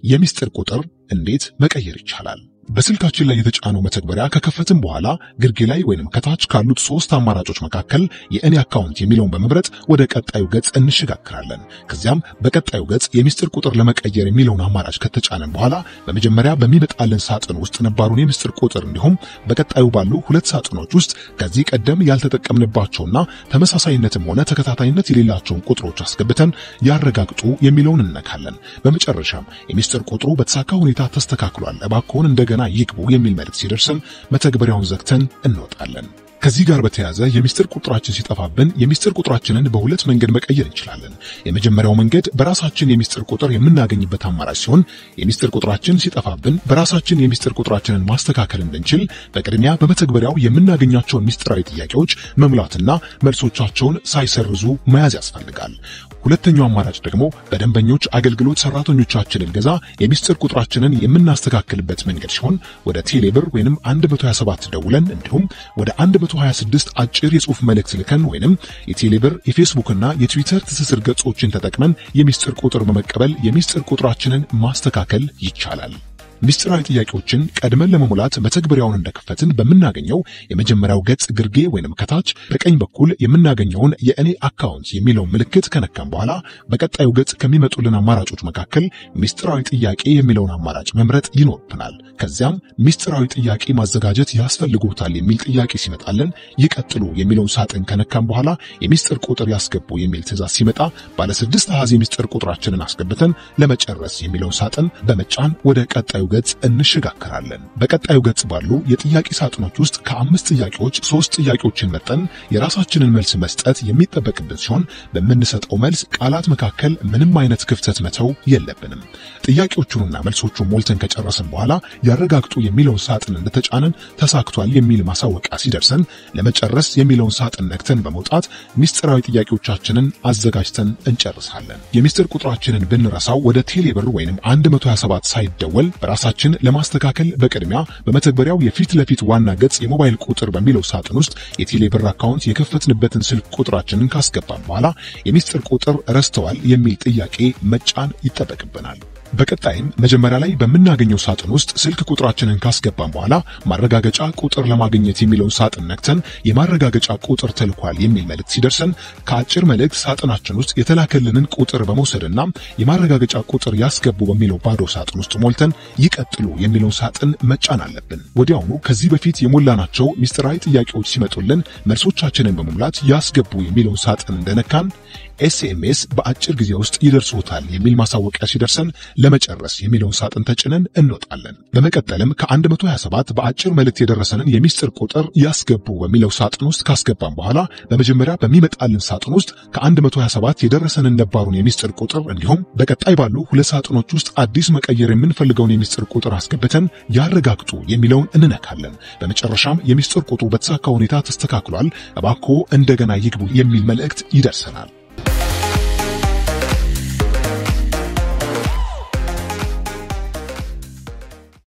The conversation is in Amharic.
የሚስጥር ቁጥር እንዴት መቀየር ይቻላል? በስልካችን ላይ የተጫነው መተግበሪያ ከከፈትን በኋላ ግርጌ ላይ ወይንም ከታች ካሉት ሶስት አማራጮች መካከል የእኔ አካውንት የሚለውን በመምረጥ ወደ ቀጣዩ ገጽ እንሸጋግራለን። ከዚያም በቀጣዩ ገጽ የሚስጥር ቁጥር ለመቀየር የሚለውን አማራጭ ከተጫነን በኋላ በመጀመሪያ በሚመጣልን ሳጥን ውስጥ ነባሩን የሚስጥር ቁጥር እንዲሁም በቀጣዩ ባሉ ሁለት ሳጥኖች ውስጥ ከዚህ ቀደም ያልተጠቀምንባቸውና ተመሳሳይነትም ሆነ ተከታታይነት የሌላቸውን ቁጥሮች አስገብተን ያረጋግጡ የሚለውን እነካለን። በመጨረሻም የሚስጥር ቁጥሩ በተሳካ ሁኔታ ተስተካክሏል፣ እባክዎን እንደገና ይግቡ የሚል መልእክት ሲደርስን መተግበሪያውን ዘግተን እንወጣለን። ከዚህ ጋር በተያያዘ የሚስጥር ቁጥራችን ሲጠፋብን የሚስጥር ቁጥራችንን በሁለት መንገድ መቀየር እንችላለን። የመጀመሪያው መንገድ በራሳችን የሚስጥር ቁጥር የምናገኝበት አማራጭ ሲሆን የሚስጥር ቁጥራችን ሲጠፋብን በራሳችን የሚስጥር ቁጥራችንን ማስተካከል እንድንችል በቅድሚያ በመተግበሪያው የምናገኛቸውን ሚስጥራዊ ጥያቄዎች መሙላትና መልሶቻቸውን ሳይሰርዙ መያዝ ያስፈልጋል። ሁለተኛው አማራጭ ደግሞ በደንበኞች አገልግሎት ሰራተኞቻችንን ገዛ የሚስጥር ቁጥራችንን የምናስተካክልበት መንገድ ሲሆን ወደ ቴሌብር ወይንም 127 ደውለን እንዲሁም ወደ 126 አጭር የጽሑፍ መልእክት ልከን ወይንም የቴሌብር የፌስቡክና የትዊተር ትስስር ገጾችን ተጠቅመን የሚስጥር ቁጥር በመቀበል የሚስጥር ቁጥራችንን ማስተካከል ይቻላል። ሚስጥራዊ ጥያቄዎችን ቀድመን ለመሙላት መተግበሪያውን እንደከፈትን በምናገኘው የመጀመሪያው ገጽ ግርጌ ወይንም ከታች በቀኝ በኩል የምናገኘውን የእኔ አካውንት የሚለውን ምልክት ከነካም በኋላ በቀጣዩ ገጽ ከሚመጡልን አማራጮች መካከል ሚስጥራዊ ጥያቄ የሚለውን አማራጭ መምረጥ ይኖርብናል። ከዚያም ሚስጥራዊ ጥያቄ ማዘጋጀት ያስፈልጎታል የሚል ጥያቄ ሲመጣልን ይቀጥሉ የሚለውን ሳጥን ከነካም በኋላ የሚስጥር ቁጥር ያስገቡ የሚል ትዕዛዝ ሲመጣ ባለ ስድስት አሃዝ የሚስጥር ቁጥራችንን አስገብተን ለመጨረስ የሚለውን ሳጥን በመጫን ወደ ቀጣዩ ገጽ እንሸጋከራለን። በቀጣዩ ገጽ ባሉ የጥያቄ ሳጥኖች ውስጥ ከአምስት ጥያቄዎች ሶስት ጥያቄዎችን መርጠን የራሳችንን መልስ መስጠት የሚጠበቅብን ሲሆን በምንሰጠው መልስ ቃላት መካከል ምንም አይነት ክፍተት መተው የለብንም። ጥያቄዎቹንና መልሶቹን ሞልተን ከጨረስን በኋላ ያረጋግጡ የሚለውን ሳጥን እንደተጫነን ተሳክቷል የሚል ማሳወቂያ ሲደርሰን ለመጨረስ የሚለውን ሳጥን ነክተን በመውጣት ሚስጥራዊ ጥያቄዎቻችንን አዘጋጅተን እንጨርሳለን። የሚስጥር ቁጥራችንን ብንረሳው ወደ ቴሌብር ወይንም 127 ሳይደወል ራሳችን ለማስተካከል በቅድሚያ በመተግበሪያው የፊት ለፊት ዋና ገጽ የሞባይል ቁጥር በሚለው ሳጥን ውስጥ የቴሌብር አካውንት የከፈትንበትን ስልክ ቁጥራችንን ካስገባን በኋላ የሚስጥር ቁጥር ረስተዋል የሚል ጥያቄ መጫን ይጠበቅብናል። በቀጣይም መጀመሪያ ላይ በምናገኘው ሳጥን ውስጥ ስልክ ቁጥራችንን ካስገባን በኋላ ማረጋገጫ ቁጥር ለማግኘት የሚለውን ሳጥን ነክተን የማረጋገጫ ቁጥር ተልኳል የሚል መልእክት ሲደርሰን ከአጭር መልእክት ሳጥናችን ውስጥ የተላከልንን ቁጥር በመውሰድና የማረጋገጫ ቁጥር ያስገቡ በሚለው ባዶ ሳጥን ውስጥ ሞልተን ይቀጥሉ የሚለውን ሳጥን መጫን አለብን። ወዲያውኑ ከዚህ በፊት የሞላናቸው ሚስጥራዊ ጥያቄዎች ሲመጡልን መልሶቻችንን በመሙላት ያስገቡ የሚለውን ሳጥን እንደነካን ኤስኤምኤስ በአጭር ጊዜ ውስጥ ይደርሶታል የሚል ማሳወቂያ ሲደርሰን ለመጨረስ የሚለውን ሳጥን ተጭነን እንወጣለን። በመቀጠልም ከ127 በአጭር መልእክት የደረሰንን የሚስጥር ቁጥር ያስገቡ በሚለው ሳጥን ውስጥ ካስገባን በኋላ በመጀመሪያ በሚመጣልን ሳጥን ውስጥ ከ127 የደረሰንን ነባሩን የሚስጥር ቁጥር እንዲሁም በቀጣይ ባሉ ሁለት ሳጥኖች ውስጥ አዲስ መቀየር የምንፈልገውን የሚስጥር ቁጥር አስገብተን ያረጋግጡ የሚለውን እንነካለን። በመጨረሻም የሚስጥር ቁጥሩ በተሳካ ሁኔታ ተስተካክሏል፣ እባክዎ እንደገና ይግቡ የሚል መልእክት ይደርሰናል።